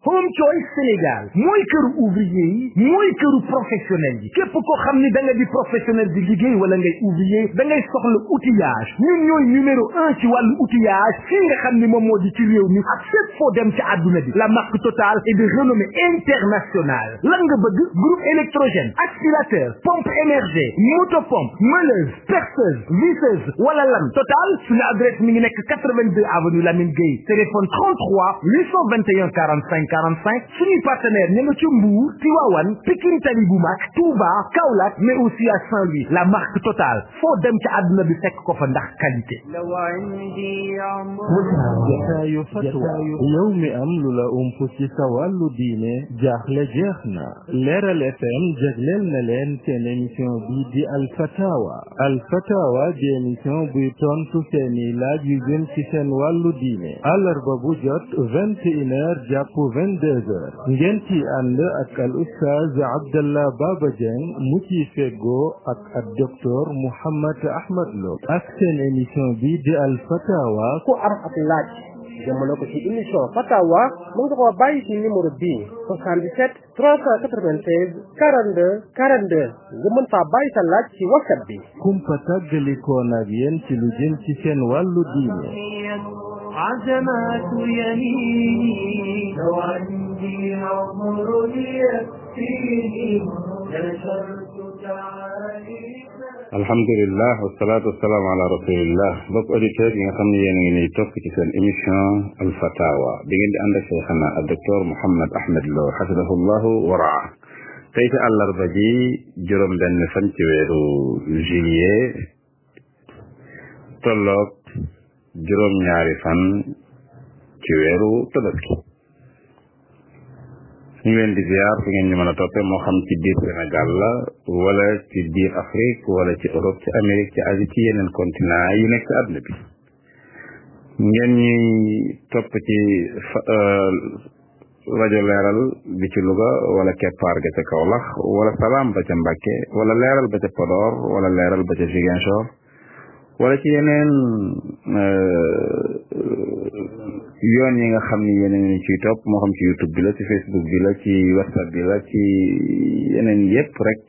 Home Choice Sénégal mooy këru ouvrier yi mooy këru professionnel yi képp koo xam ni da nga di professionnel di liggéey wala ngay ouvrier da ngay soxla outillage ñun ñooy numéro un ci wàllu outillage fii nga xam ni moom moo di ci réew mi ak fépp foo dem ci àdduna bi la marque Total est de renommée internationale lan nga bëgg groupe électrogène aspirateur pompe émergée motopompe meuleuse perceuse visseuse wala lan Total suñu adresse mi ngi nekk 82 avenue Lamine Gueye téléphone 33 821 45 45 suñuy partenaire ña nga ci Mbour Tivaouane Pikine Tali bu mag Touba Kaolack mais aussi à Saint-Louis la marque Total foo dem ci àdduna bi fekk ko fa ndax qualité jataayu fatwa yow mi am lu la ump ci sa wàllu diine jaaxle jeex na leeral fm jagleel na leen seen émission bi di alfatawa alfatawa di émission buy tontu seeni laaj yu jëm ci seen wàllu diine àllarba bu jot vingt et une heures jàpp vingt deux heures ngeen ci ànd ak al ustaaz abdallah baba dieng mu ci feggoo ak ak docteur mouhammad ahmad lo ak seen émission bi di alfatawa ku am ak laaj jëmale ko ci émission fatawa mu nga ko bàyyi ci numéro bii 77 396 42 42 nga mën faa bàyyi sa laaj ci whatsapp bi kumpa tàggalikoon ak yéen ci lu jëm ci seen wàllu diine عزمات يميني لو عندي عمر يكفيني نشرت تعاليم alhamdulilah wasalaatu wasalaamu ala rasulillah mbokk auditeurs yi nga xam ne yéen a ngi nii topp ci seen émission alfatawa bi ngeen di ànd ak cheikhana ak docteur Mouhammad Ahmad Lo xafidahullahu waraa tey ci àllarba ji juróom benn fan ci weeru juillet tolloog juróom ñaari fan ci weeru tabaski ñu ngi leen di ziar fu ngeen ñu mën a toppee moo xam ci biir Sénégal la wala ci biir Afrique wala ci Europe ci Amérique ci Asie ci yeneen continent yi nekk ci àdduna bi ngeen ñuy topp ci rajo leeral bi ci Louga wala keppaar ga ca Kaolack wala salaam ba ca Mbàkke wala leeral ba ca Podor wala leeral ba ca Ziguinchor wala ci yeneen yoon yi nga xam ni yeneen ñu ciy topp moo xam ci youtube bi la ci facebook bi la ci whatsapp bi la ci yeneen yépp rek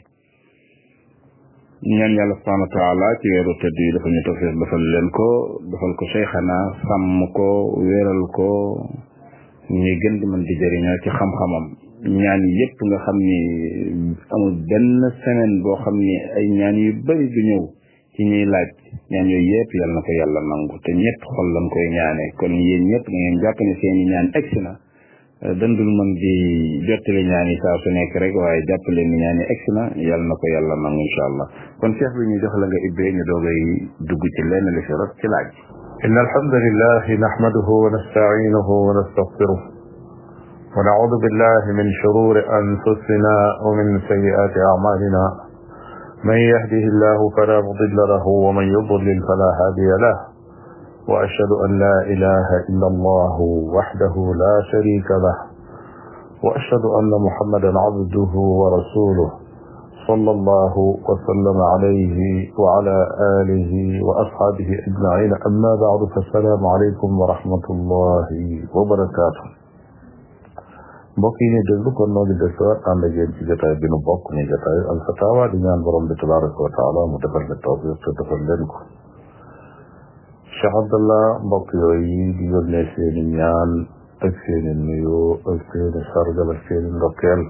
ñaan yàlla subhanahu wa taala ci weeru tëdd yi dafa ñu tawfiq defal leen ko defal ko cheikhana sàmm ko wéeral ko ñuy gën di mën di jëriñoo ci xam-xamam ñaan yépp nga xam ni amul benn semaine boo xam ni ay ñaan yu bari du ñëw ci ñuy laaj ñaan yooyu yëpp yal na ko yàlla nangu te ñëpp xol lañ koy ñaane kon yéen ñëpp da ngeen jàpp ne seeni ñaan egsi na dandul mën di jottali ñaan yi saa su nekk rek waaye jàpp leen ni ñaan yi egsi na yal na ko yàlla nangu incha allah kon cheikh bi ñu jox la nga ibbee ñu doogay dugg ci lenn li fi rot ci laaj إن الحمد لله نحمده ونستعينه ونستغفره ونعوذ بالله من شرور أنفسنا ومن سيئات أعمالنا من يهده الله فلا مضل له ومن يضلل فلا هادي له وأشهد أن لا إله إلا الله وحده لا شريك له وأشهد أن محمدا عبده ورسوله صلى الله وسلم عليه وعلى آله وأصحابه أجمعين أما بعد فالسلام عليكم ورحمة الله وبركاته mbokk yi ñu déglu kon noo ngi desuwaat ànd ak yéen ci jotaay bi nu bokk ni jotaay alfatawa di ñaan borom bi tabaraka wa taala mu defal la tawfiq te defal leen ko Cheikh Abdallah mbokk yooyu di yónnee seeni ñaan ak seeni nuyoo ak seeni sargal ak seeni ndokkeel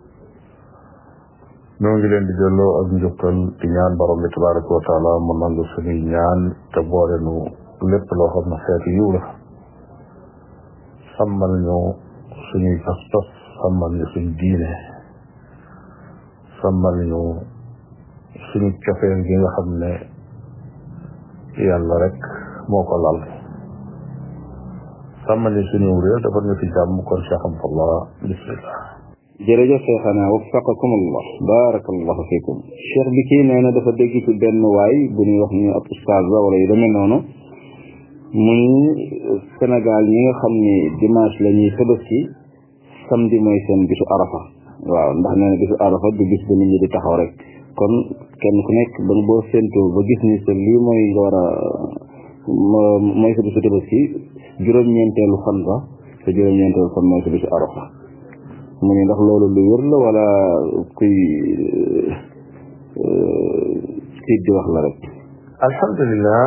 noo ngi leen di delloo ak njukkal di ñaan borom bi tabaraka wa taala mu nangu suñuy ñaan te boole nu lépp loo xam ne xeetu yiw la sàmmal ñu suñuy pas-pas sàmmal ñu suñ diine sàmmal ñu suñu cofeel gi nga xam ne yàlla rek moo ko lal sàmmal ñu suñu réew dafa ñu fi jàmm kon Cheikh Abdallah bismillah jërëjëf cheikhana waffaqakum allah barakallahu fikum cheikh bi kii nee na dafa dégg ci benn waay bu ñuy wax ni ab ustaaz la wala yu demee noonu muy Sénégal ñi nga xam ni dimanche la ñuy tabaski samedi mooy seen bisu arafa waaw ndax nee na bisu arafa du bis ba nit ñi di taxaw rek kon kenn ku nekk ba boo séentoo ba gis ni sa lii mooy nga war a mooy sa bisu tabaski juróom-ñeenteelu fan ba sa juróom-ñeenteelu fan mooy sa bisu arafa mu ne ndax loolu lu wér la wala kuy tiit di wax la rek alhamdulilah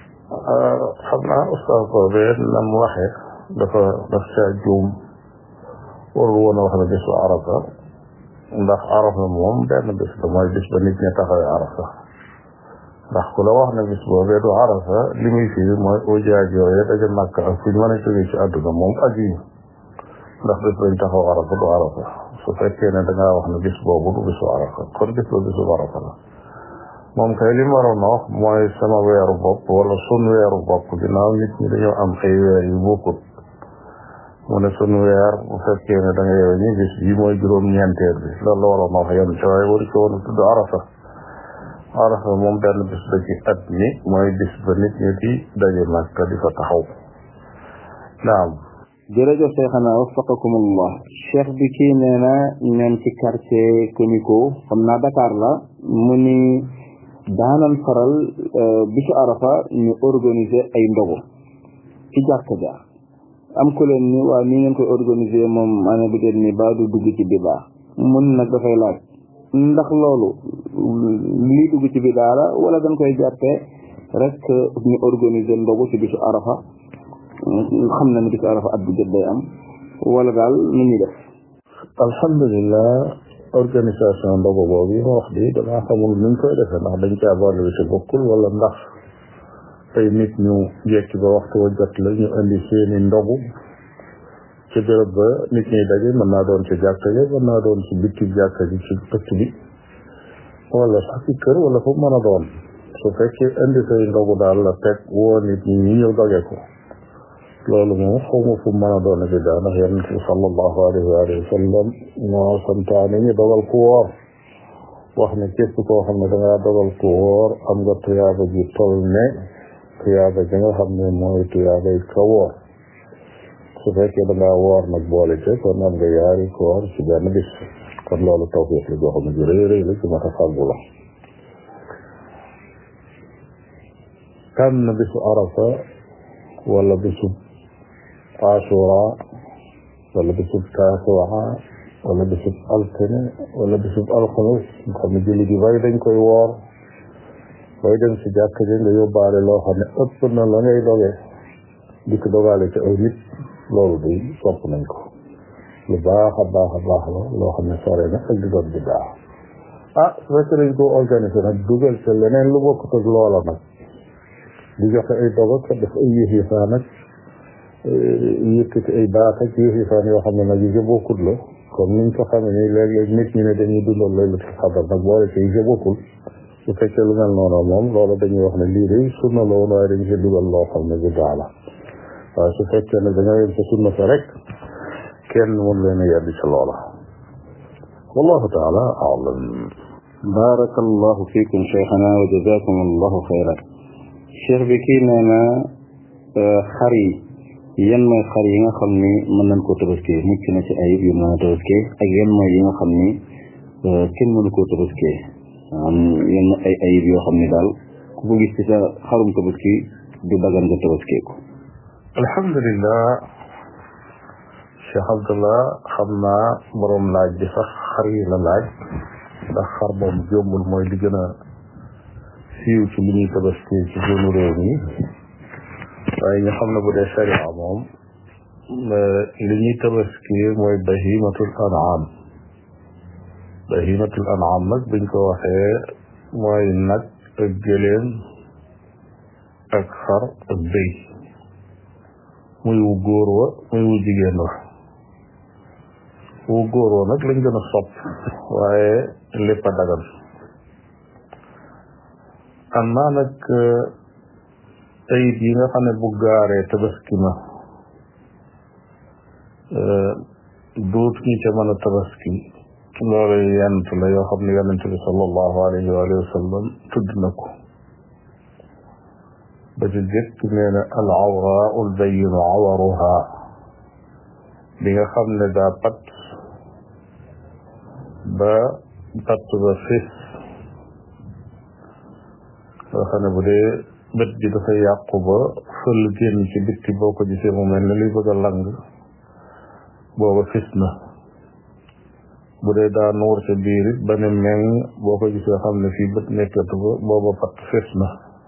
xam naa ustaas boobee na mu waxee dafa daf caa juum warul woon a wax ne bisu arafa ndax arafa moom benn bis la mooy bis ba nit ñi taxawee arafa ndax ku la wax ne bis boobee du arafa li muy fii mooy ujaaj yooyu daja màkk ak fu ñu mën a jógee ci àdduna moom ak yi ndax bis bañ taxaw arafa du arafa su fekkee ne dangaa wax ne bis boobu du bisu arafa kon bis ba bisu arafa la moom kay li mu waroon a wax mooy sama weeru bopp wala sun weeru bopp ginnaaw nit ñi dañoo am ay weer yu bokkut mu ne sun weer bu fekkee ne da nga yow ñi bis bi mooy juróom-ñeenteel bi loolu la waroon a wax yem ci waaye waru ci woon a tudd arafa arafa moom benn bis la ci at mi mooy bis ba nit ñi di daje Makka di fa taxaw naam jërëjëf Cheikhana waffaqakumullah cheikh bi kii nee na ñoom ci quartier Comico xam naa Dakar la mu ni daanan faral bisu arafa ñu organiser ay ndogu ci jàkka ja am ku leen ni waa ni ngeen koy organiser moom année bi den ni ba du dugg ci bidaa mun nag dafay laaj ndax loolu lii dugg ci bidaa la wala dañ koy jàppee rek ñu organiser ndogu ci bisu arafa xam na ni bisu arafa at bu jot day am wala daal nu ñuy def alhamdulilah organisation ndogu boobu yi ma wax di damaa xamul nuñ koy defee ndax dañ caa boole bi ci bokkul wala ndax ay nit ñu jekki ba waxtu wa jot la ñu indi seeni ndogu ci béréb ba nit ñuy daje mën naa doon ci jàkka ja mën naa doon ci bitti jàkka ji ci ëtt bi wala sax ci kër wala fu mën a doon su fekkee indi say ndogu daal la teg woo nit ñi ñu ñëw doge ko loolu moom xawma fu mën a doon bi daa ndax yonent bi sallallahu alayhi wa alihi wa sallam moo santaane ñu dogal ku woor wax ne képp koo xam ne dangaa dogal ku woor am nga tuyaaba ji toll ne tuyaaba ji nga xam ne mooy tuyaaba yi ka woor su fekkee dangaa woor nag boole ca kon am nga yaari koor ci benn bis kon loolu tawfiq la joo xam ne ju rëy rëy la ci mat a fàggu la tànn bisu arafa wala bisu ashura wala bisub taasuwa wala bisub altine wala bisub alxames nga xam ne julli gi bari dañ koy woor booy dem si jàkk ji nga yóbbaale loo xam ne ëpp na la ngay doge di ko dogaale ci aw nit loolu day sopp nañ ko lu baax a baax a baax la loo xam ne sore na ak di doon di baax ah su fekkee dañ ko organisé nag dugal ca leneen lu bokkut ak loola nag di joxe ay dogo ko def ay yëf yëfaan nag yëkkati ay baax ak yëf yëfaan yoo xam ne nag yi bokkut la comme niñ ko xamee ni léeg-léeg nit ñi ne dañuy dundal laylatul xadar nag boole ci yi bokkul su fekkee lu mel noonu moom loolu dañuy wax ne lii day sunna la woon waaye dañ ci dugal loo xam ne bidaa la waaye su fekkee ne dañoo yem sa sunna sa rek kenn mun leen a yedd ci loola wallahu taala alam barakallahu fikum cheikhana wa jazakum allahu xayran cheikh bi kii nee na xar yi yan mooy xar yi nga xam ni mën nañ koo tabaskee mucc na ci ayib yu mën a tabaskee ak yan mooy yi nga xam ni kenn mënu koo tabaskee am yenn ay ayib yoo xam ni daal ku ko gis ci sa xarum tabaski du dagan nga tabaskee ko alhamdulilah cheikh abdullah xam naa borom laaj bi sax xar yi la laaj ndax xar moom jombul mooy li gën a siiw ci li ñuy tabaski ci sunu réew mi waaye ñu xam ne bu dee sharia moom li ñuy tabaski mooy bahimatul an'am bahimatul an'am nag buñ ko waxee mooy nag ak gëléem ak xar ak béy muy wu góor wa muy wu jigéen wa wu góor wa nag lañ gën a sopp waaye lépp a dagan am naa nag ayib yi nga xam ne bu gaaree tabaski ma duut ñi ca mën a tabaski loolu yant la yoo xam ne yonent bi sallallahu alayhi wa sallam tudd na ko ba ci jëkk nee na al awraa ul bayinu awaruha bi nga xam ne daa pat ba patt ba fis nga xam ne bu dee bët bi dafa yàqu ba fël génn ci bitti boo ko gisee mu mel ne luy bëgg a lang booba fis na bu dee daa nuur ca biir it ba ne meng boo ko gisee xam ne fii bët nekkatu ko booba pat fes na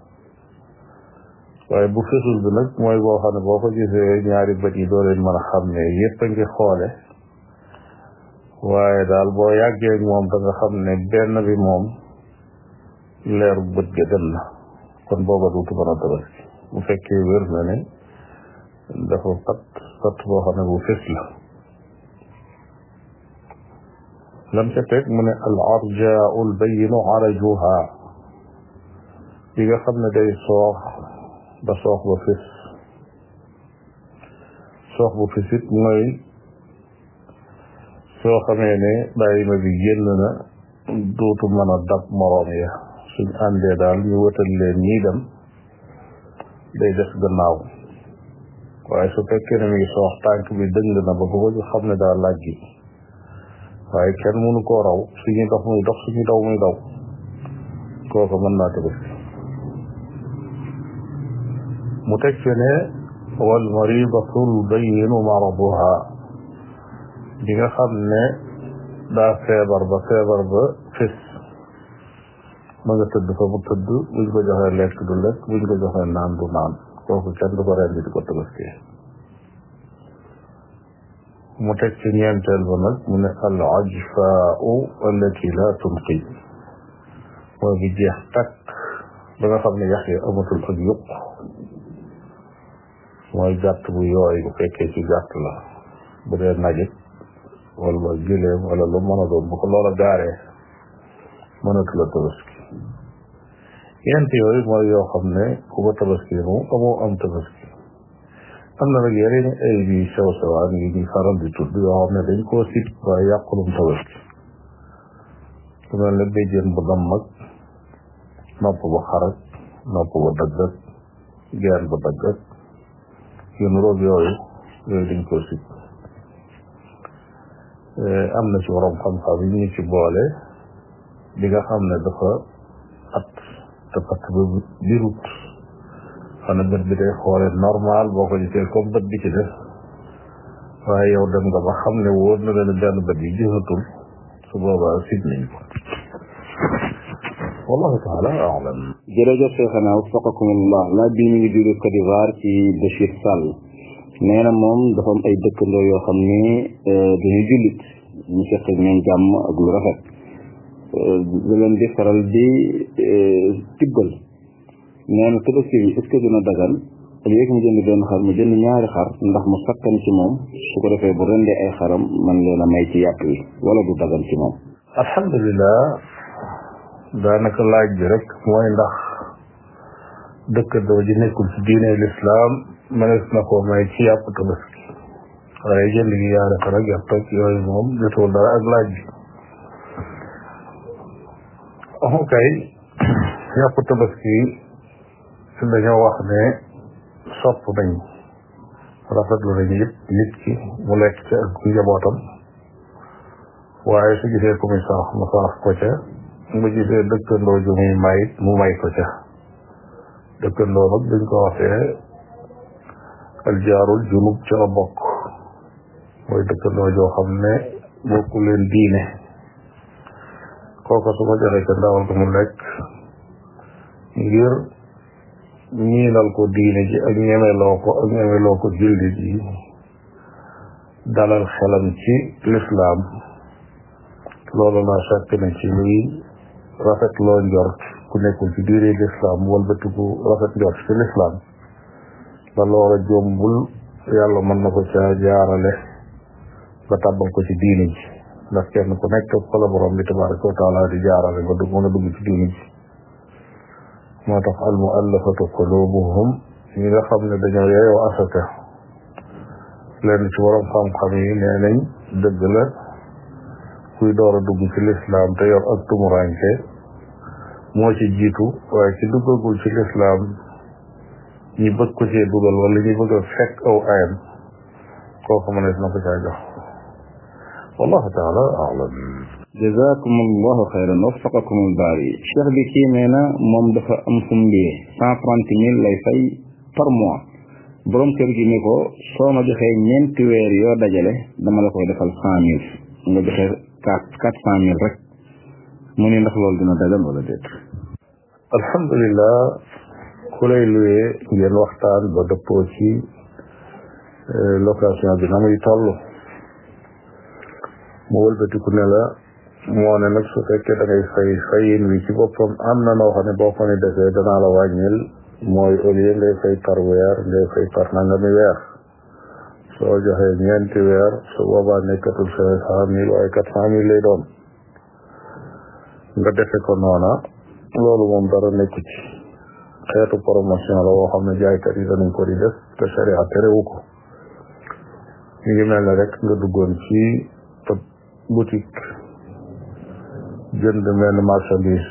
waaye bu fesul bi nag mooy boo xam ne boo ko gisee ñaari bët yi doo leen mën a xam ne yépp a ngi xoole waaye daal boo yàggee moom da nga xam ne benn bi moom leeru bët ga dem na kon booba duutu mën a tabaski bu fekkee wér na ne dafa pat pat boo xam ne bu fes la lam ca teg mu ne al arjaau al bayinu arajuha bi nga xam ne day soox ba soox ba fis soox bu fisit mooy soo xamee ne bàyyi ma bi génn na dootu mën a dab moroom ya suñ àndee daal ñu wëtal leen ñii dem day def gannaaw waaye su fekkee ne mi ngi soox tànk bi dëng na ba bu ko xam ne daal laaj gi waaye kenn mënu koo raw suñu dox muy dox suñu daw muy daw kooku mën naa tëbës mu teg ci ne wal maridatul bayinu maraduha bi nga xam ne daa feebar ba feebar ba fis ma nga tëdd fa mu tëdd buñ ko joxee lekk du lekk buñ ko joxee naan du naan kooku kenn du ko rendi di ko tëbaskee mu teg ci ñeenteel ba nag mu ne al ajfaau allati la tunqi mooy bi jeex takk ba nga xam ne yax yi amatul ak yuq mooy gàtt bu yooy bu fekkee ci gàtt la bu dee najit wala gileem wala lu mën a doon bu ko loola gaaree mënatu la tabaski yent yooyu mooy yoo xam ne ku ko tabaski mu amoo am tabaski am na nag yeneen ay bi sew sewaan yi ñu faral di tudd yoo xam ne dañ koo sit waaye yàqulum tabaski su mel ne béjjén bu dam mag nopp ba xarak nopp ba daggat geen ba daggat yu nuroog yooyu yooyu dañ koo sit am na ci waroom xam-xam yi ñu ci boole bi nga xam ne dafa at te patt ba birut xana bët bi day xoole normal boo ko gisee comme bët bi ci def waaye yow dem nga ba xam ne wóor na leen benn bët yi gisatul su boobaa sit nañ ko wallahu taala alam jërëjëf cheikhana wafaqakumullah laaj bi mi ngi jóge Côte d'Ivoire ci Bachir Sall nee na moom dafa am ay dëkkandoo yoo xam ne duñu jullit ñu seq ak ñoom jàmm ak lu rafet da leen di faral di tibbal nee na tabaski bi est-ce que dina dagan léegi mu jënd benn xar mu jënd ñaari xar ndax mu sakkan ci moom su ko defee bu rendee ay xaram man leen a may ci yàpp wi wala du dagan ci moom alhamdulilah daanaka laaj bi rek mooy ndax dëkkandoo ji nekkul ci diine lislaam mënees na koo may ci yàpp tabaski waaye jënd gi yaari xar ak yàpp ak yooyu moom jotul dara ak laaj bi amu kay yàpp tabaski dañoo wax ne sopp nañ rafetlu nañ yëpp nit ki mu lekk ci ak njabootam waaye su gisee ku muy sarax mu sarax ko ca mu gisee dëkkandoo ju muy may mu may ko ca dëkkandoo nag duñ ko waxee aljaarul junub ca la bokk mooy dëkkandoo joo xam ne bokku leen diine kooka su ko joxee ca ndawal ko mu lekk ngir ñiinal ko diine ji ak ñemeloo ko ak ñemeloo ko jullit yi dalal xelam ci lislaam loolu laa fekk na ci luy rafet loo njort ku nekkul ci diine lislaam walbatiku rafet njort ci lislaam ba loola jombul yàlla mën na ko caa jaarale ba tàbbal ko ci diine ji ndax kenn ku nekk fa la borom bi tabaraka wa taala di jaarale ba dugg mën a dugg ci diine ji moo tax al muallafatu qulubuhum ñi nga xam ne dañoo yeyoo asaka lenn ci borom xam-xam yi nee nañ dëgg la kuy door a dugg ci lislaam te yor ak tumuranke moo ci jiitu waaye ci duggagul ci lislaam ñi bëgg ko cee dugal wala ñi bëgg a fekk aw ayam kooku mënees na ko caa jox wallahu taala alam jazakum allahu xayran waffaqakum albaari cheikh bi kii nee na moom dafa am fu mu liyee cent trente mille lay fay par mois borom kër gi ni ko soo ma joxee ñeenti weer yoo dajale dama la koy defal cent mille nga joxe quatre quatre cent mille rek mu ni ndax loolu dina dagan wala déet alhamdulilah ku lay luye ngeen waxtaan ba dëppoo ci location bi na muy toll mu wëlbatiku ne la moo ne nag su fekkee da ngay fay fayin wi ci boppam am na noo xam ne boo ko ne defee danaa la wàññil mooy au lieu ngay fay par weer ngay fay par nangami weer soo joxee ñeenti weer su boobaa nekkatul cinq cent mille waaye quatre cent mille lay doon nga defe ko noona loolu moom dara nekku ci xeetu promotion la woo xam ne jaaykat yi danañ ko di def te sharia terewu ko ñu ngi mel ne rek nga duggoon ci boutique jënd benn marchandise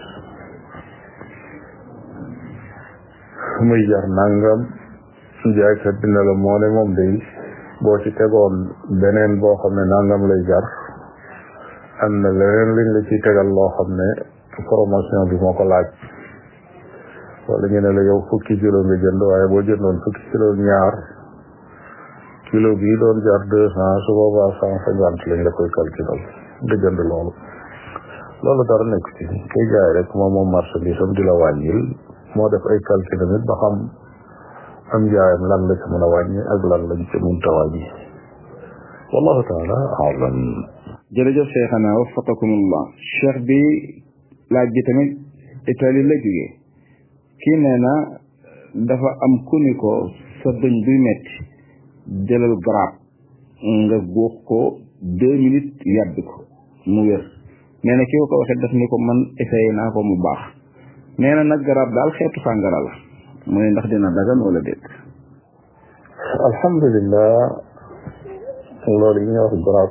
muy jar nangam jaaykat bi ne la moo ne moom day boo ci tegoon beneen boo xam ne nangam lay jar am na leneen liñ la ci tegal loo xam ne promotion bi moo ko laaj wala ñu ne la yow fukki kilo nga jënd waaye boo jëndoon fukki kilo ñaar kilo bii doon jar deux cent su boobaa cent cinquante lañ la koy calculal nga jënd loolu loolu dara nekk ci kay jaay rek moom moom marchandise am di la wàññil moo def ay calcul tamit ba xam am jaayam lan la ci mën a wàññi ak lan lañ ci mënta wàññi wallahu taala alam jërëjëf cheikhana waffaqakumullah cheikh bi laaj bi tamit Italie la jógee kii nee na dafa am ku ni ko sa bëñ buy metti jëlal garab nga góox ko deux minutes yàbbi ko mu wér nee na ki ko ko waxee daf ni ko man essayé naa ko mu baax nee na nag garab daal xeetu sàngara la mu ne ndax dina dagan wala déet alhamdulillah loolu yi ñuy wax garab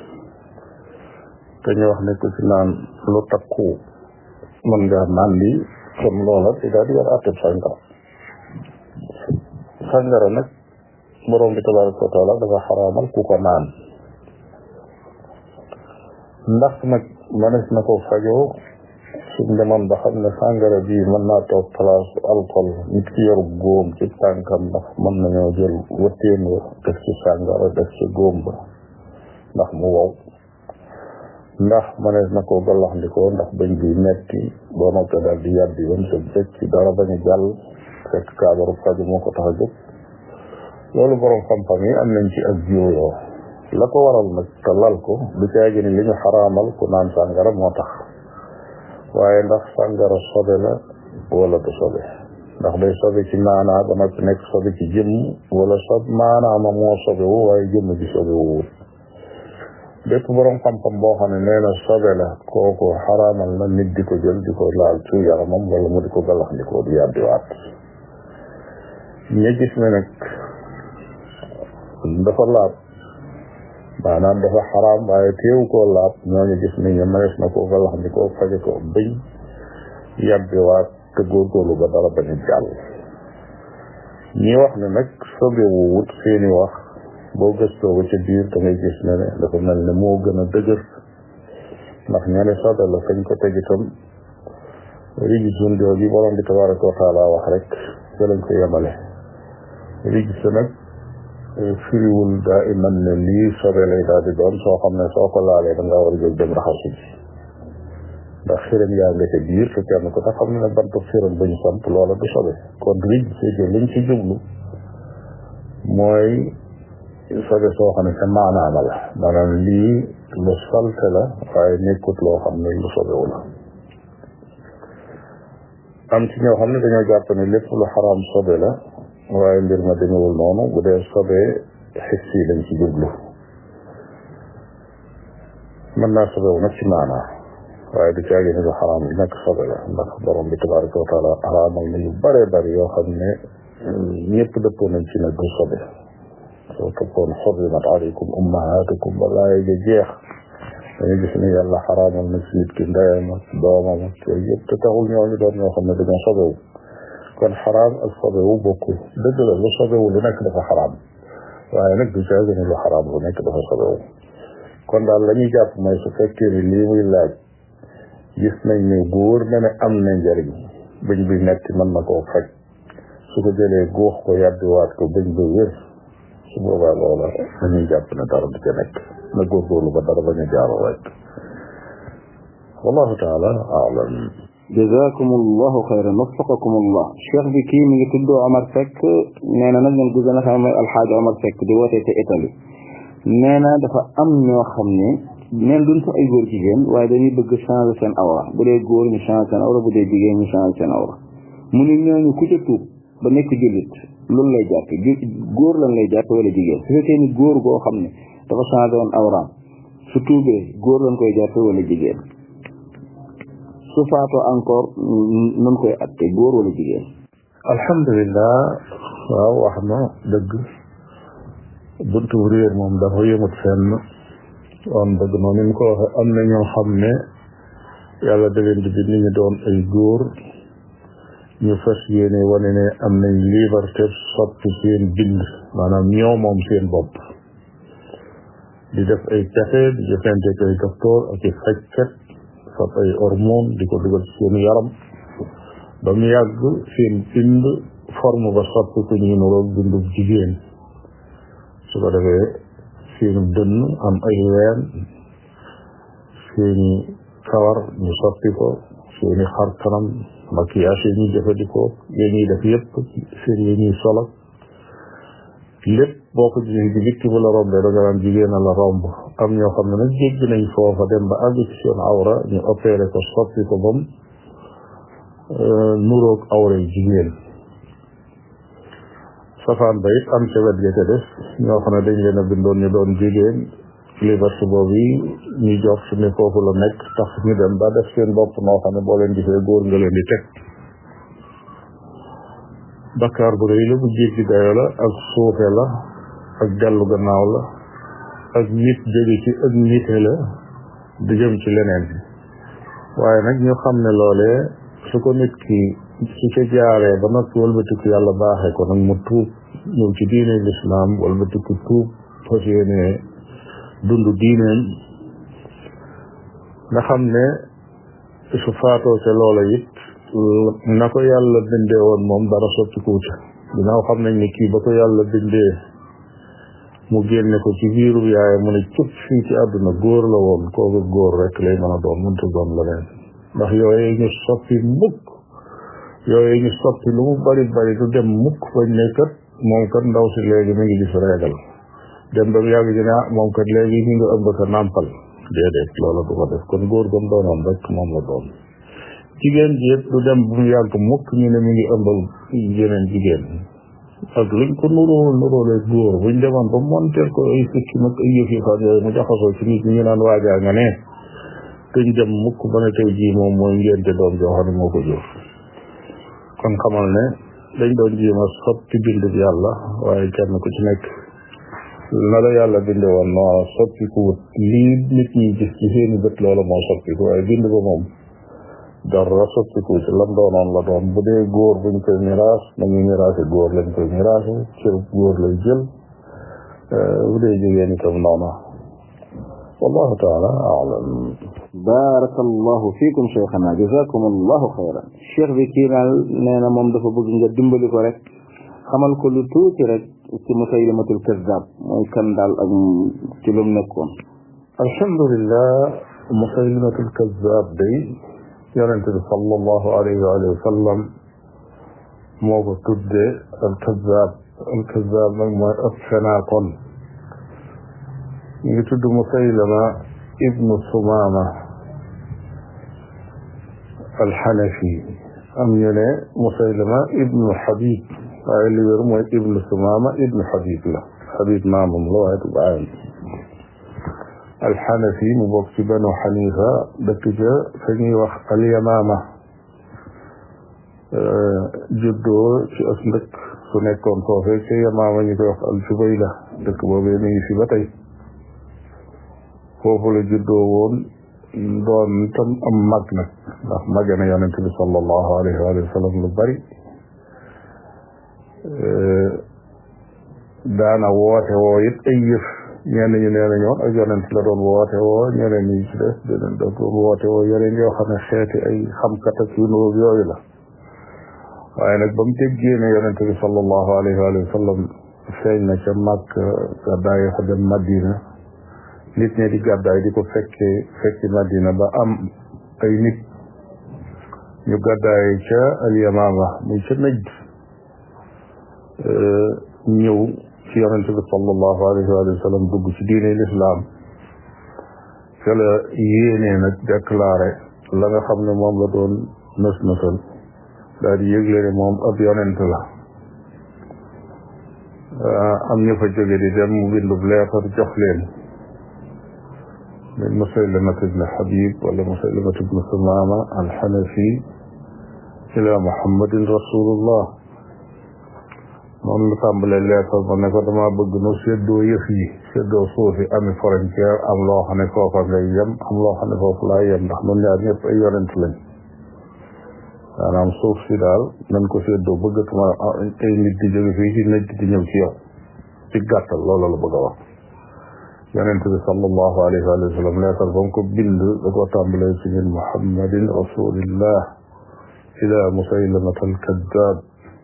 te ñu wax ne ko ci naan lu takku mën nga naan li kon loola ci daal di war atteb sàngara sàngara nag borom bi tabaraka wa taala dafa xaraamal ku ko naan ndax nag mënees na ko fajoo suñ demoon ba xam ne sàngara bi mën naa toog place alcool nit ki yor góom ci tànkam ndax mën nañoo jël wëttéen wa def ci sàngara def ci góom ba ndax mu wow ndax mënees na ko gallaxndikoo ndax bañ bi metti boo noppee daal di yàbbi bam sa bëcc ci dara bañ a jàll fekk kaabaru faju moo ko tax a jóg loolu borom xam-xam yi am nañ ci ak jiwoo la ko waral nag te lal ko du caagi ni li ñu xaraamal ku naan sàngara moo tax waaye ndax sàngara sobe la wala du sobe ndax day sobe ci maanaa ba noppi nekk sobe ci jëmm wala sob maanaa ma moo sobe wu waaye jëmm ji sobe wu bépp borom xam-xam boo xam ne nee na sobe la kooku xaraamal na nit di ko jël di ko laal ci yaramam wala mu di ko galax di ko di yàbbiwaat ña gis ne nag dafa laab maanaam dafa xaraam waaye teewu koo laab ñooñu gis ne ñu mënees na ko galax di ko faje ko bëñ yàbbiwaat te góorgóorlu ba dara bañ a jàll ñi wax ne nag sobe wu wut seeni wax boo gëstoo ba ca biir da ngay gis ne ne dafa mel ne moo gën a dëgër ndax ñene sobe la fañ ko teg itam rigisun jooju borom bi tabaraka wa taala wax rek ca lañ ko yemale rigis nag firiwul daa iman ne lii sobe lay daal di doon soo xam ne soo ko laalee da nga war a jóg dem raxasu ji ndax xiram yaa nga ca biir te kenn ko tax xam ne ne bantu xiram ba ñu samp loola du sobe kon rigis liñ ci jublu mooy sobe soo xam ne ca maanaama la maanaam lii lu salte la waaye nekkut loo xam ne lu sobewu la am ci ñoo xam ne dañoo jàpp ne lépp lu xaraam sobe la waaye mbir ma demewul noonu bu dee sobe xis yi lañ ci jublu mën naa sobewu nag ci maanaa waaye du caagi ne lu xaraam li nekk sobe la ndax borom bi tabaraka wa taala xaraamal na yu bare bari yoo xam ne ñëpp dëppoo nañ ci ne du sobe soo toppoon xurrimat aleykum ummahatukum ba laaya ja jeex dañu gis ne yàlla xaraamal na ci nit ki ndeyam ak doomam ak yooyu yëpp te taxul ñooñu doon ñoo xam ne dañoo sobewu kon xaraam ak sobewu bokkul dëgg la lu sobewu lu nekk dafa xaraam waaye nag du caagi ne lu xaraam lu nekk dafa sobewu kon daal la ñuy jàpp mooy su fekkee ni lii muy laaj gis nañ ne góor na ne am na njëriñ bëñ bi metti mën na koo faj su ko jëlee góox ko yàbbiwaat ko bëñ ba wér su boobaa loola dañuy jàpp ne dara du ca nekk na góorgóorlu ba dara bañ a jaaroo rek wallahu taala alam jazakum allahu xayran waffaqakum allah cheikh bi kii mi ngi tudd Omar Seck nee na nag ngeen ko gën a xam mooy alxaaji Omar Seck di wootee ca Italie nee na dafa am ñoo xam ne neen duñ sax ay góor jigéen waaye dañuy bëgg changer seen awra bu dee góor ñu changer seen awra bu dee jigéen ñu changer seen awra mu ne ñooñu ku ca tuub ba nekk jullit loolu lay jàpp góor lan lay jàpp wala jigéen su fekkee ni góor goo xam ne dafa changer woon awraam su tuubee góor lan koy jàpp wala jigéen su faatoo encore nun koy atte góor wala jigéen alhamdulilah waaw wax na dëgg buntu réer moom dafa yëmut fenn on dëgg noonu ni mu ko waxe am na ñoo xam ne yàlla da leen di bind ñu doon ay góor ñu fas yéene wane ne am nañ liberté soppi seen bind maanaam ñoo moom seen bopp di def ay pexe di jëfante ak ay docteur ak i fajkat fab ay hormone di ko dugal seen yaram ba mu yàgg seen bind forme ba soppi ko ñu nuroog bindu jigéen su ko defee seeni dënn am ay ween seeni kawar ñu soppi ko seeni xar kanam maquillage yi ñuy jëfandikoo yi ñuy def yépp seen yi ñuy solo lépp boo ko gisee di victime la rombee da nga naan jigéen la romb am ñoo xam ne nag jégg nañ foofa dem ba àgg ci seen awra ñu opéré ko soppi ko bam nuroog awra yi jigéen safaan ba it am ca wet ga ca des ñoo xam ne dañ leen a bindoon ñu doon jigéen liberté boobu yi ñu jox su ne foofu la nekk tax ñu dem ba def seen bopp noo xam ne boo leen gisee góor nga leen di teg bakkaar bu rëy la bu jéggi dayo la ak suufe la ak dellu gannaaw la ak nit jóge ci ak nite la di jëm ci leneen waaye nag ñu xam ne loolee su ko nit ki su ca jaaree ba noppi walbatiku yàlla baaxee ko nag mu tuub ñëw ci diine lislaam walbatiku tuub fas yéene dund diineem nga xam ne su faatoo ca loola it na ko yàlla bindee woon moom dara sotti kuuta ginnaaw xam nañ ne kii ba ko yàlla bindee mu génne ko ci biiru yaay mu ne cëpp fii ci àdduna góor la woon kooku góor rek lay mën a doon mënta doon leneen ndax yooyu ñu soppi mukk yooyu ñu soppi lu mu bari bari du dem mukk bañ ne kat moom kat ndaw si léegi mi ngi gis reegal dem ba mu yàgg ji ne ah moom kat léegi ñu ngi ëmb ka nàmpal déedéet loola du ko def kon góor gam doonoon rek moom la doon jigéen ji it du dem bu mu yàgg mukk ñu ne mi ngi ëmbal yeneen jigéen ak luñ ko nuróol nuróole góor buñ demoon ba monteel ko ay sikki mag ay yëf yi fan yooyu mu jaxasoo ci nit ñi ñu naan waajaa nga ne duñ dem mukk ba ne tey jii moom mooy ngénte doom joo xam ne moo ko jur kon xamal ne dañ doon jéem a soppi bind bi yàlla waaye kenn ku ci nekk na la yàlla binde woon noo soppi ku wut lii nit ñi gis ci seeni bët loola moo soppi ko waaye bind ba moom dara soppi ku ci lam doonoon la doon bu dee góor buñ koy miraas nañu miraase góor lañ koy miraase cër góor lay jël bu dee jigéen itam noona wallahu taala alam barakallahu fiikum cheikhana jazakum allahu xayran cheikh bi kii daal nee na moom dafa bëgg nga dimbali ko rek xamal ko lu tuuti rek ci musaylimatul kazzab mooy kan daal ak ci lu mu nekkoon alhamdulillah musaylimatul kazzab day yonente bi sallallahu alayhi wa sallam moo ko tudde al kazzab al kazzab nag mooy ab fenaakoon ngi tudd musaylama ibnu sumama alxanafi am ñu ne musaylama ibnu xabib waaye li wér mooy ibnu sumama ibnu xabib la xabib maamam la waaye du baayam alxanafi mu bokk ci banu xanifa dëkk ca fa ñuy wax alyamaama juddoo ci as ndëkk su nekkoon foofee ca yamaama ñu koy wax aljubayla dëkk boobee mi ngi fi ba tey foofu la juddoo woon doon tam am mag nag ndax mag na yonente bi sallallahu alayhi wa sallam lu bari daana woote woo it ay yëf ñenn ñu nee na ñoon ak yonent la doon woote woo ñeneen ñi ci des deneen da doon woote woo yeneen yoo xam ne xeeti ay xamkat ak yu nuróog yooyu la waaye nag ba mu déggee ne yonente bi sallallahu alayhi wa sallam feeñ na ca mag gàddaay fa dem Madina nit ñi di gàddaay di ko fekkee fekki Madina ba am ay nit ñu gàddaay ca alyamaama muy ca najd ñëw ci yonente bi sallallahu alayhi wa sallam dugg ci diine lislaam ca la yéenee nag déclaré la nga xam ne moom la doon nës nësal daal di yëgle ne moom ab yonent la am ñu fa jóge di dem mu bindub leetar jox leen min musaylamat ibn habib wala musaylamat ibn sumama alxanafi ila muhammadin rasulullah noonu la tàmbalee leetar ba ne ko dama bëgg nu séddoo yëf yi séddoo suufi ami frontière am loo xam ne foofa ngay yem am loo xam ne foofu laa yem ndax nun ñaar ñëpp ay yonent lañ maanaam suuf si daal nañ ko séddoo bëggatuma ay nit di jóge fii ci nit di ñëw ci yow ci gàttal loolu la bëgg a wax yonent bi sallallahu alayhi wa sallam leetar ba mu ko bind da ko tàmbalee ci min muhammadin rasulillah ila musaylamat alkaddab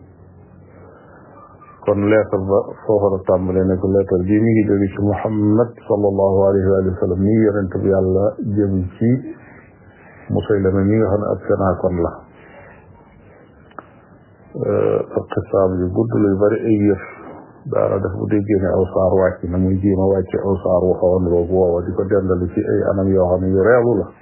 kon leetar ba foofa la tàmbalee ne ko leetar bii mi ngi jóge ci muhammad sallallahu alayhi wa sallam mi yonent bi yàlla jëm ci musaylama mi nga xam ne ab fenaakoon la ak xisaab yu gudd luy bari ay yëf daara def bu déggee ne aw saar wàcc na muy jéema wàcce aw saar wu xawoon boobu woowa di ko dendali ci ay anam yoo xam ne yu reelu la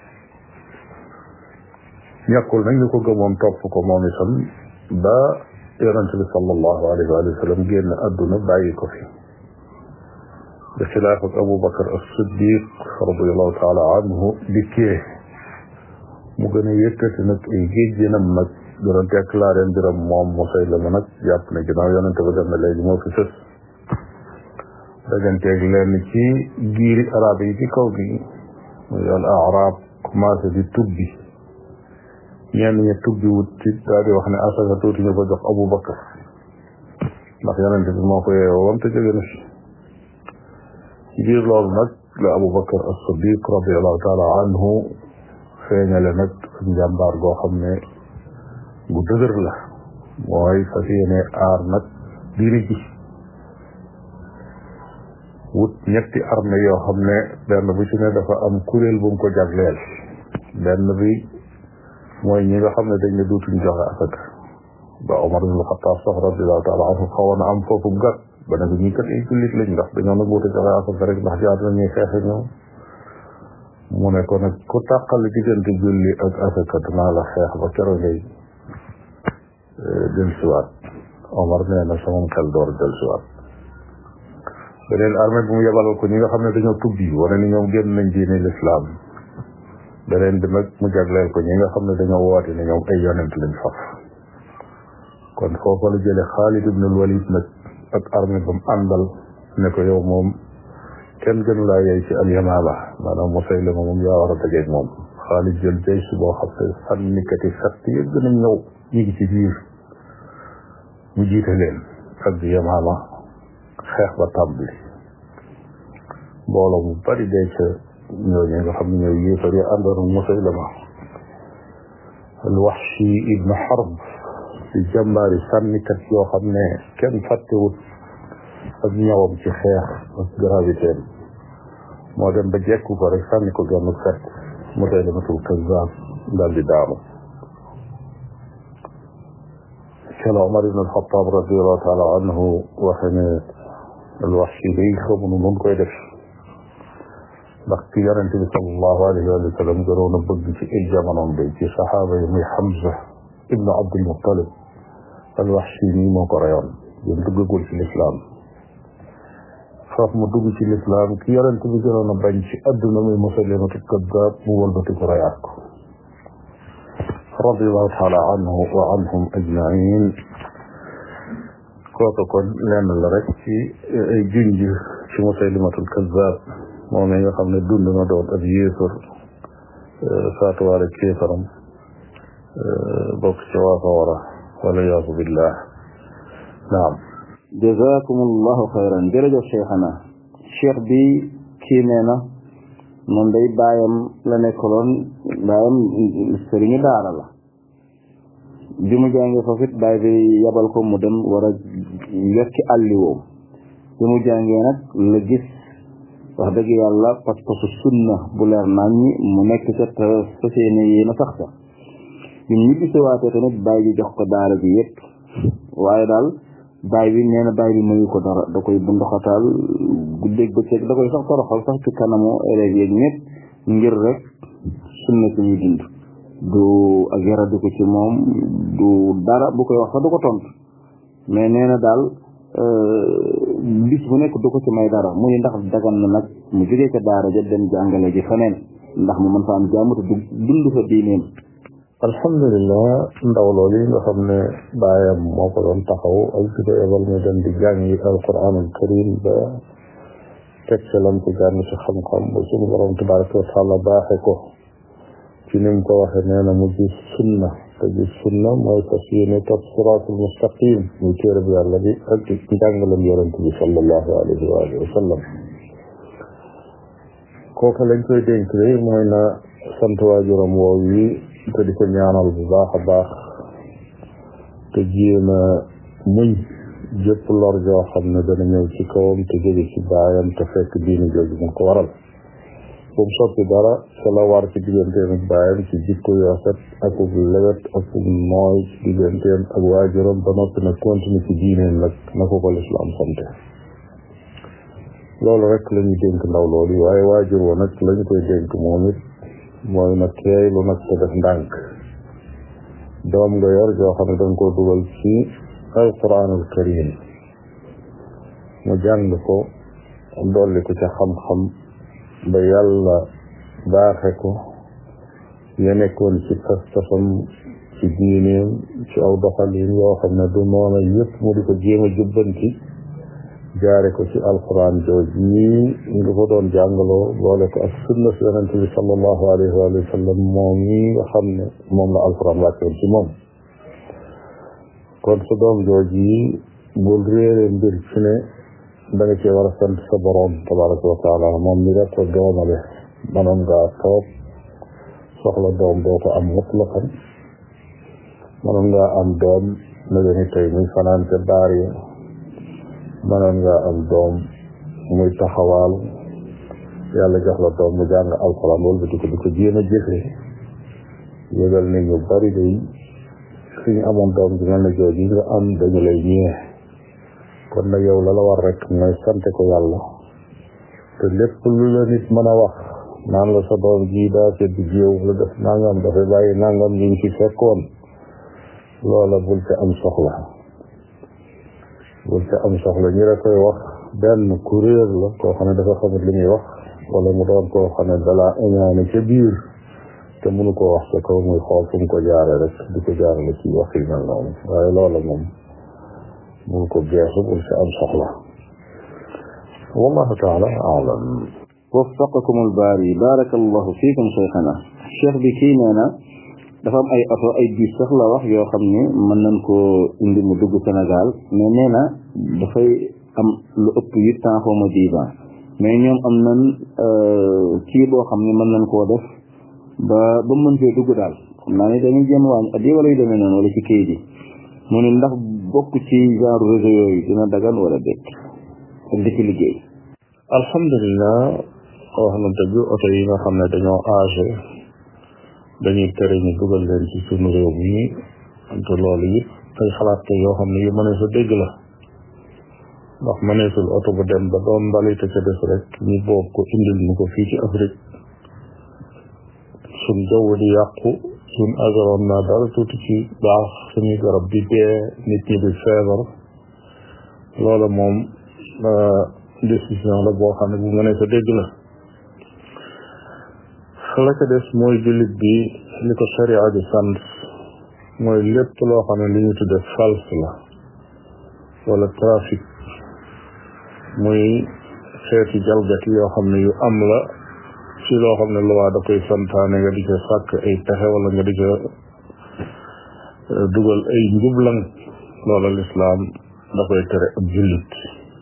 ñàkkul nag ñu ko gëmoon topp ko moom itam ba yonente bi sallallahu alayhi wa sallam génn adduna bàyyi ko fi da xilaaf ak Abu Bakar as-Siddiq radiallahu taala anhu dikkee mu gën a yëkkati nag ay géejjinam nag gën a déclaré mbiram moom Musaylama nag jàpp ne ginnaaw yonente ba dem na léegi moo fi sës daganteeg leen ci giiri arab yi ci kaw gi muy al arab commencé di tubbi ñenn ñi tubbi wut ci daal di wax ne asaka tuuti ñu ko jox Abu Bakar ndax yonente bi moo ko yeewoo wam te jóge na fi ci biir loolu nag la Abu Bakar as-Siddiq radiallahu taala anhu feeñale nag njàmbaar goo xam ne bu dëgër la mooy fas yéene aar nag diine ji wut ñetti armée yoo xam ne benn bu ci ne dafa am kuréel bu mu ko jagleel benn bi mooy ñi nga xam ne dañ ne duutuñ joxe asaka ba Omar ibn Khattab sax radiallahu taala anhu xawoon a am foofu gàtt ba ne ko ñii kat ay jullit lañ ndax dañoo nag wuute joxe asaka rek ndax jaar na ñuy xeexe ñoom mu ne ko nag ku tàqal diggante julli ak asaka dinaa la xeex ba keroog ngay del siwaat Omar nee na sama xel door del siwaat beneen armée bu mu yebalal ko ñi nga xam ne dañoo tubbi wane ni ñoom génn nañ diine lislaam beneen bi nag mu jagleel ko ñi nga xam ne dañoo woote ne ñoom ay yonent lañ faf kon foofa la jële Xaalid ibn al-Walid nag ak armée ba mu àndal ne ko yow moom kenn gënu laa yey ci al-Yamaama maanaam Musaylama moom yaa war a dajeeg moom Xaalid jël jay si boo xam ne sànnikati fett yëpp gën a ñëw ñu ngi ci biir mu jiite leen ak Yamaama xeex ba tàmbali mbooloo mu bari dee ca ñooñu nga xam ne ñooy yéefar yi àndoon ak Musaylama al-Wahshi ibn Harb di jàmbaari sànnikat yoo xam ne kenn fàttewut ak ñawam ci xeex ak gravité moo dem ba jekku ko rek sànni ko genn fett Musaylamatul Kazzaab daal di daanu kela Omar ibn al-Khattab radiallahu taala anhu waxe ne al-Wahshi day xamuñu nun koy def ndax ki yonente bi sallallahu alayhi wa sallam gënoon a bëgg ci ay jamonoom day ci saxaaba yi muy Hamza ibnu Abdul Muttalib al-Wahshi nii moo ko reyoon yéen duggagul ci lislaam foofu mu dugg ci lislaam ki yonente bi gënoon a bañ ci adduna muy Musaylimatu Kaddaab mu wëlbati ko reyaat ko radiallahu taala anhu wa anhum ajmain kooku kon lenn la rek ci ay junj ci Musaylimatul Kaddaab moom nga xam ne dund na doon ab yéefar faatuwaale kéefaram bokk ci waa sawara wala yaasu billah naam jazakum allahu xayran jërëjëf cheikhana cheikh bi kii nee na moom day baayam la nekkaloon baayam sëriñu daara la bi mu jàngee foofu it baay bi yabal ko mu dem war a yokki àlliwoom bi mu jàngee nag la gis wax dëgg yàlla pas-pasu sunna bu leer nañ ñi mu nekk ca te fas yéene yéen a sax sa ñun ñi bisiwaatee tamit bàyyi bi jox ko daara ji yépp waaye daal bàyyi bi nee na bàyyi bi mayu ko dara da koy bundoxataal guddeeg bëccëg da koy sax toroxal sax ci kanamu élèves yeeg ñëpp ngir rek sunna si ñuy dund du ak yaradi ko ci moom du dara bu koy wax sax du ko tontu mais nee na daal bis bu nekk du ko ci may dara muy ndax dagan na nag mu jógee ca daara ja dem jàngale ji feneen ndax mu mën fa am jàmm te dund fa diineem alhamdulilah ndaw loolu yi nga xam ne baayam moo ko doon taxaw ak di ko ebal mu dem di jàngi alquranul karim ba teg ca lam ci jàng ci xam-xam ba suñu borom tabaraka wa taala baaxe ko ci ni mu ko waxee nee na mu gis sunna te gis sunna mooy fas yéene topp siraatul mustaqim muy téere bi yàlla bi ak njàngalam yonent bi sallallahu alayhi wa alihi wa sallam kooka lañ koy dénk de mooy na sant waajuram woow yi te di ko ñaanal bu baax a baax te jéem a muñ jëpp lor joo xam ne dana ñëw ci kawam te jóge ci baayam te fekk diini jooju mu ko waral bu mu soppi dara ca la war ci digganteem ak baayam ci jikko yu rafet ak ub lewet ak ub nooy ci digganteem ak waajuram ba noppi nag continue ci diineem nag na ko ko lislaam sante loolu rek la ñuy dénk ndaw loolu waaye waajur wa nag lañ koy dénk moom it mooy na teey lu nag te def ndànk doom nga yor joo xam ne danga koo dugal ci alquranul karim mu jàng ko dolli ko ca xam-xam ba yàlla baaxe ko ya nekkoon ci pas-pasam ci diineem ci aw doxalin yoo xam ne du noona yëpp mu di ko jéem a jubbanti jaare ko ci alquran jooj yi nga ko doon jàngaloo boole ko ak sunna si yonente bi sallallahu alayhi wa sallam moom yi nga xam ne moom la alquran wàccoon ci moom kon sa doom jooj yi bul réere mbir ci ne da nga cee war a sant sa borom tabaraka wa taala moom mi nga ko doomale manoon ngaa toog soxla doom doo ko am mutlaqan manoon ngaa am doom na gani tey muy fanaan ca baar ya mënoon nga am doom muy taxawaal yàlla jox la doom mu jàng alxuraan wala di ko di ko jéem a jëfee yëgal ne ñu bari day suñu amoon doom ji mel na jooju nga am dañu lay ñee kon nag yow la la war rek mooy sante ko yàlla te lépp lu la nit mën a wax naan la sa doom ji daa sedd jiw la def nangam dafay bàyyi nangam ñu ngi ci fekkoon loola bul ci am soxla bul ca am soxla ñi la koy wax benn kuréel la koo xam ne dafa xamut li muy wax wala mu doon koo xam ne dalaa iñaane ca biir te mënu koo wax ca kaw muy xool fu mu ko jaare rek di ko jaarale ci wax yi mel noonu waaye loola moom mënu ko geesu bul ca am soxla wallahu taala alam waffaqakum albaari barakallahu fiikum cheikhana cheikh bi kii nee na dafa am ay oto ay bus sax la wax yoo xam ne mën nañ koo indi mu dugg Sénégal mais nee na dafay am lu ëpp huit ans xaw ma dix ans mais ñoom am nañ kii boo xam ne mën nañ koo def ba ba mën fee dugg daal xam naa ne dañuy jéem wàññi at yi wala yu demee noonu wala ci kayit yi mu ne ndax bokk ci genre réseau yooyu dina dagan wala déet ak di ci liggéey alhamdulilah wax na dëgg oto yi nga xam ne dañoo âgé dañuy tere ñu dugal leen ci sunu réew mi te loolu it ay xalaat yoo xam ne yu mënees a dégg la ndax mëneesul oto bu dem ba doon mbalite ca des rek ñu boob ko indil ñu ko fii ci Afrique suñ jaww di yàqu suñ environnement dara tuuti ci baax suñuy garab di dee nit ñi di feebar loola moom décision la boo xam ne bu mënees a dégg la la ca des mooy jullit bi li ko sharia di sant mooy lépp loo xam ne li ñu tudde false la wala trafic muy xeeti jalgati yoo xam ne yu am la ci loo xam ne luwaa da koy santaane nga di ca sàkk ay pexe wala nga di ca dugal ay njublang loola lislaam da koy tere ab jullit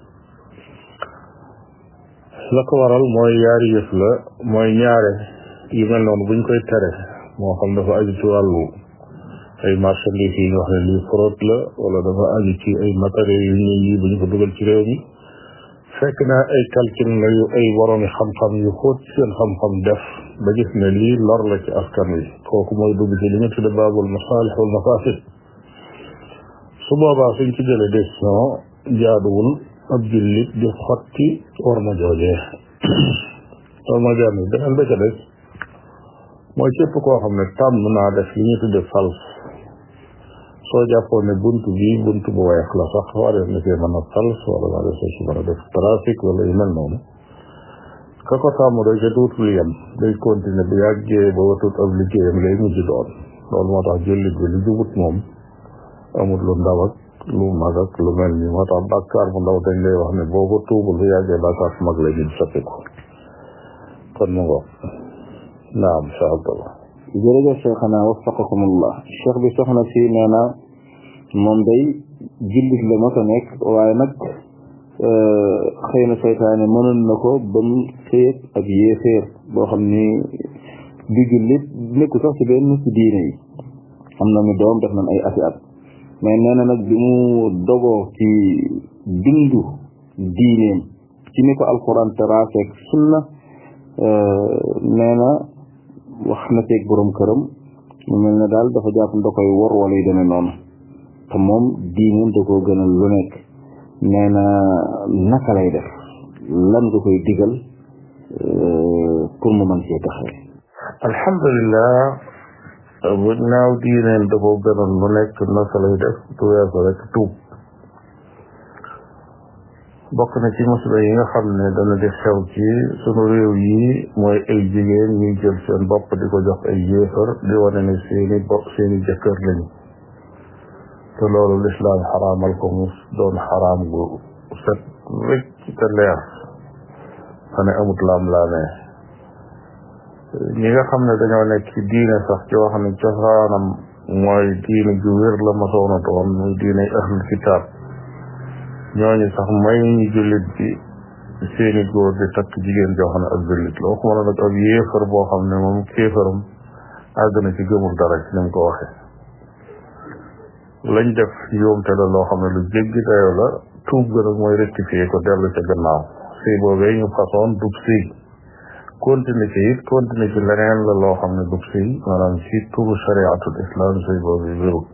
la ko waral mooy yaari yëf la mooy ñaare yu mel noonu buñ koy tere moo xam dafa aju ci wàllu ay marchandises yi ñu wax ne lii fraude la wala dafa aju ci ay matériels yu ñuy yi bu ñu ko dugal ci réew mi fekk naa ay calcul la yu ay boroomi xam-xam yu xóot seen xam-xam def ba gis ne lii lor la ci askan wi kooku mooy dugg ci li ñu tudde baabul masaalix wal mafasid su boobaa suñ ci jëlee décision jaaduwul ab jullit di xotti war ma joojee war ma benn beneen ba ca des mooy képp koo xam ne tàmm naa def li ñu tudde fals soo jàppoon ne bunt bi bunt bu weex la sax warees na cee mën a fals wala warees na ci mën a def trafic wala yu mel noonu ka ko tàmm day ca tuutul yem day continuer bu yàggee ba watut ab liggéeyam lay mujj doon loolu moo tax jullit bi lu jubut moom amul lu ndaw ak lu mag ak lu mel ni moo tax bàkkaar bu ndaw dañ lay wax ne boo ko tuubul bu yàggee bàkkaar fu mag lay mujj soppiku kon mu ngoog naam incha allah jërëjëf cheikhana waffaqakumullah cheikh bi soxna si nee na moom day jullit la ma ko nekk waaye nag xëy na seytaane mënoon na ko ba mu sëyëg ak yéeféer boo xam ni di jullit nekku sax ci benn ci diine yi am na mi doom def nañ ay ati at mais nee na nag bi mu dogoo ci dundu diineem ci ni ko alquran teraaseeg sunna nee na wax na ceeg borom këram mu mel ne daal dafa jàpp nda koy wor wala yu demee noonu te moom diineem da koo gënal lu nekk nee na naka lay def lan nga koy digal pour mu mën cee taxawee alhamdulilah bu naaw diineen da koo gënal lu nekk naka lay def du weesu rek tuub bokk na ci musiba yi nga xam ne dana di xew ci sunu réew yi mooy ay jigéen ñuy jël seen bopp di ko jox ay yéefar di wane ne seeni bopp seeni jëkkër lañu te loolu lislaam xaraamal ko mu doon xaraam gu set rëcc te leer xane amut laam-laamee ñi nga xam ne dañoo nekk ci diine sax joo xam ne cosaanam mooy diine ju wér la masoona doon muy diine ahlul kitaab ñooñu sax may ñu jullit bi seeni góor di takk jigéen joo xam ne ak jullit la waxuma la nag ab yéefar boo xam ne moom kéefaram àgg na ci gëmul dara ci ni mu ko waxee lañ def yoomte la loo xam ne lu jéggi dayoo la tuub ga nag mooy rectifier ko dellu ca gannaaw sëy boobee ñu façon dub sëy continuer ci it continuer ci leneen la loo xam ne dub sëy maanaam ci turu shariatul islam sëy boobu wérut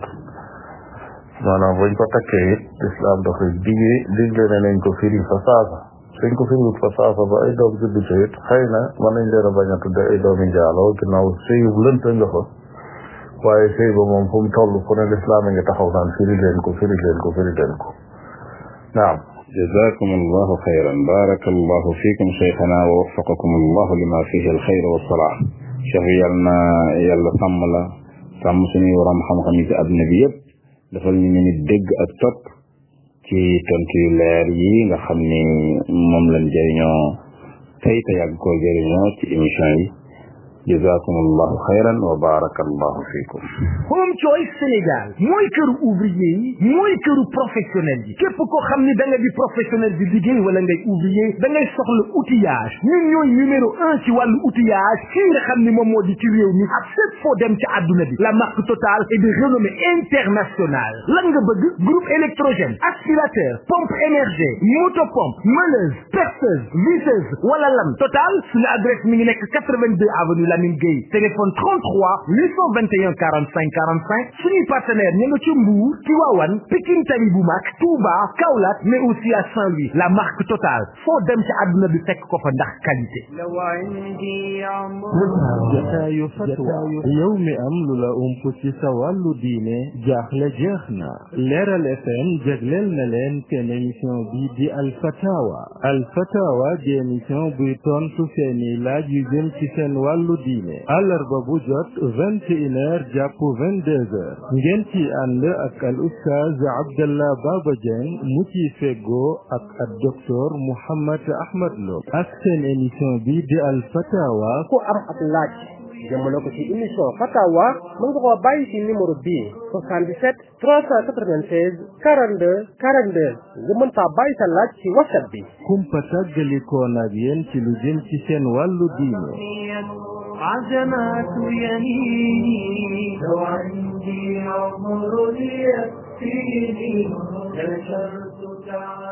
maanaam buñ ko takkee it islam dafay digee digle ne nañ ko firi fa saasa suñ ko firiwut fa saasa ba ay doom juddu ci it xëy na mën nañ leen a bañ a tudde ay doomi njaaloo ginnaaw sëyub lënt nga fa waaye sëy ba moom fu mu toll fu ne lislaam a ngi taxaw naan firi leen ko firi leen ko firi leen ko naam جزاكم الله خيرا بارك الله فيكم شيخنا ووفقكم الله لما فيه الخير والصلاح cheikh yàlla na yàlla sàmm la sàmm suñuy waram xam-xam yi ci àdduna bi yëpp defal ñu nit dégg ak topp ci tontu yu leer yi nga xam ni moom lañ jëriñoo tey te yàgg koo jëriñoo ci émission yi jazakum allahu xayran wa baraka allahu fikum Home Choice Sénégal mooy këru ouvrier yi mooy këru professionnel yi képp koo xam ni da nga di professionnel di liggéey wala ngay ouvrier da ngay soxla outillage ñun ñooy numéro un ci wàllu outillage fii nga xam ni moom moo di ci réew mi ak fépp foo dem ci àdduna bi la marque Total est de renommée internationale lan nga bëgg groupe électrogène aspirateur pompe émergée motopompe meuleuse perceuse visseuse wala lam Total suñu adresse mi ngi nekk 82 avenue Lamine Gueye téléphone 33 821 45 45 suñuy partenaire ñu nga ci Mbour Tivaouane Pikine Tali bu mag Touba Kaolack mais aussi à Saint-Louis la marque Total foo dem ci àdduna bi fekk ko fa ndax qualité لو عندي عمر jataayu fatwa yow mi am lu la ump ci sa wàllu diine jaaxle jeex na leeral fm jagleel na leen seen émission bi di alfatawa alfatawa di émission buy tontu seeni laaj yu jëm ci seen wàllu diine àllarba bu jot vingt et une heures jàpp vingt deux heures ngeen ci ànd ak al oustaz abdallah baba dieng mu ci feggoo ak ak docteur mouhammad ahmad lo ak seen émission bi di alfatawa ku am ab laaj jëmale ko ci émission fatawa mën nga koo bàyyi ci numéro bii 77 396 42 42 nga mën faa bàyyi sa laaj ci whatsapp bi kumpa tàggalikoon ak yéen ci lu jëm ci seen wàllu diine عزمات يميني لو عندي عمر يكفيني نشرت تعالى